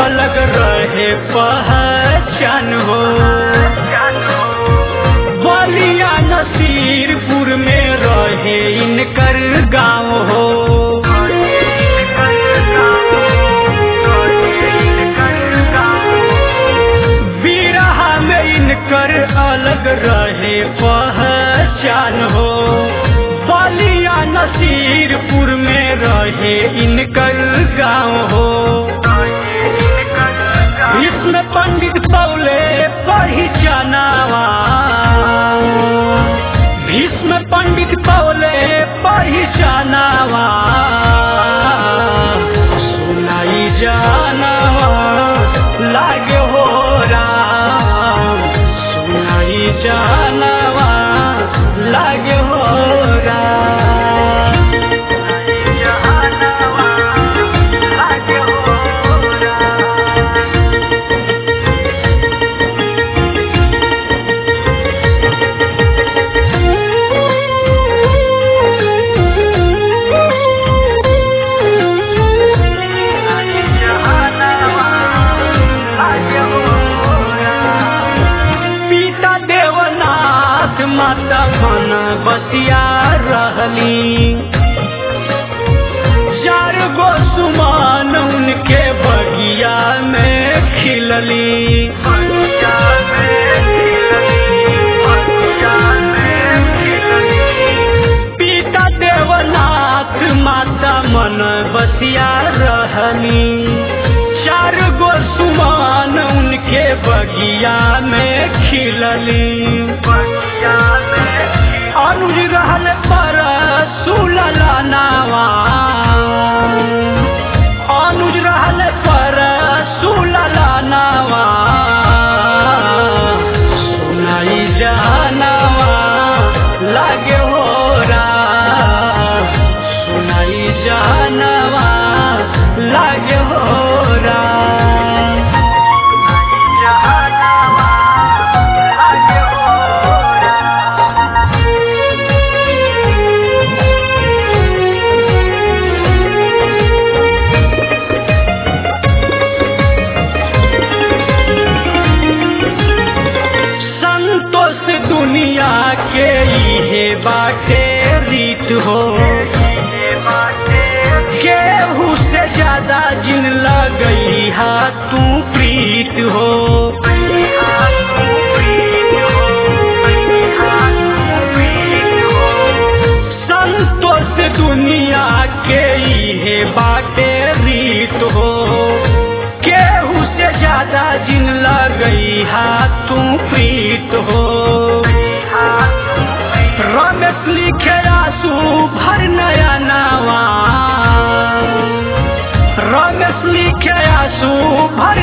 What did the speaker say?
अलग रहे पहचान हो बलिया नसीरपुर में रहे इनकर गांव हो बिरहा में इनकर अलग रहे पहचान हो बलिया नसीरपुर में रहे इनकर गांव हो इसमें पंडित पौले पहचानावा भीष्म पंडित पौले पहचानावा सुनाई जानावा लागे हो राम सुनाई जानावा लागे हो राम लागे हो राम पिता देवनाथ माता मन बसिया रहली चार गो सुमान उनके बगिया में खिलली पिता देवनाथ माता मन बसिया रहनी चार गो सुमान उनके बगिया में खिलली अनुज रहल पर सुलला नावा अनुज रहल पर सुलला नावा सुनाई जानावा लागे हो राम सुनाई जानावा लागे हो राम जानावा लागे हो राम संतोष दुनिया के इहे बाटे रीत हो केहू से ज्यादा जिन लगई हा तू प्रीत हो संतोष दुनिया के इहे बाटे रीत हो केहू से ज्यादा जिन लगई हा तू प्रीत हो रमेश लिखे आंसू भर नया नावा रमेश लिखे आंसू भर